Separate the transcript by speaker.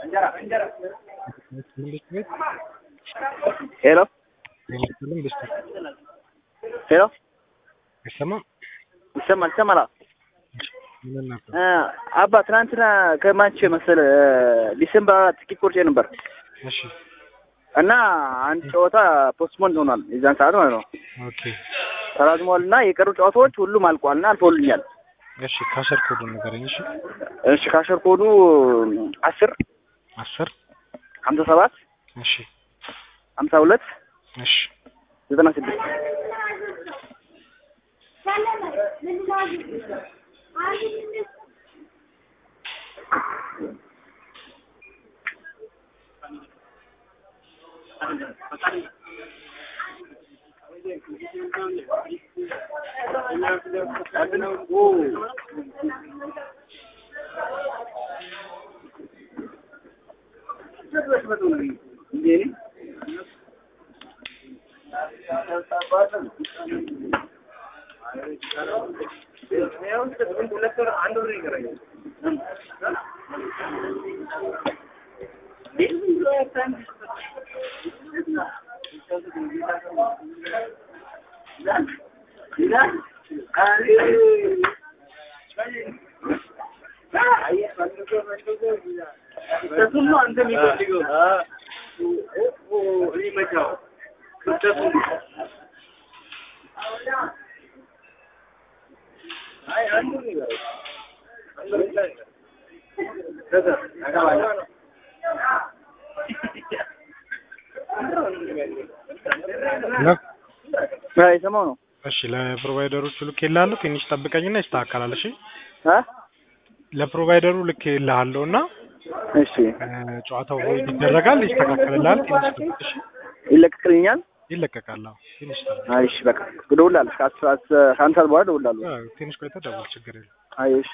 Speaker 1: ሄሎ ሄሎ
Speaker 2: አይሰማም?
Speaker 1: ይሰማል ይሰማል።
Speaker 2: ምን ነበር?
Speaker 1: አባ ትናንትና ከማች መሰለ ዲሴምበር አራት ትኬት ቆርጬ ነበር
Speaker 2: እሺ
Speaker 1: እና አንድ ጨዋታ ፖስትፖን ሆኗል። የዛን ሰዓት ማለት ነው
Speaker 2: ኦኬ
Speaker 1: ተራዝሟል እና የቀሩ ጨዋታዎች ሁሉም አልቋል እና አልፎልኛል።
Speaker 2: እሺ ካሸር ኮዱ ንገረኝ። እሺ
Speaker 1: እሺ ካሸር ኮዱ አስር
Speaker 2: አስር
Speaker 1: ሀምሳ ሰባት
Speaker 2: እሺ
Speaker 1: ሀምሳ ሁለት
Speaker 2: እሺ
Speaker 1: ዘጠና ስድስት የሰማው ነው።
Speaker 2: እሺ ለፕሮቫይደሮቹ ልክ ይልሃለሁ። ትንሽ ጠብቀኝና ይስተካከላል። እሺ
Speaker 1: አ
Speaker 2: ለፕሮቫይደሩ ልክ ይልሃለሁ እና
Speaker 1: እሺ
Speaker 2: ጨዋታው ሆይ ይደረጋል፣ ይስተካከልልሃል። ትንሽ ጠብቅ። እሺ
Speaker 1: ይለቀቅልኛል።
Speaker 2: ይለቀቃል። አዎ ትንሽ ጠብቅ።
Speaker 1: አይ እሺ በቃ እደውላለሁ። ከአስር ከአንድ ሰዓት በኋላ እደውላለሁ።
Speaker 2: አዎ፣ ትንሽ ቆይተህ ደውል፣ ችግር የለም።
Speaker 1: አይ እሺ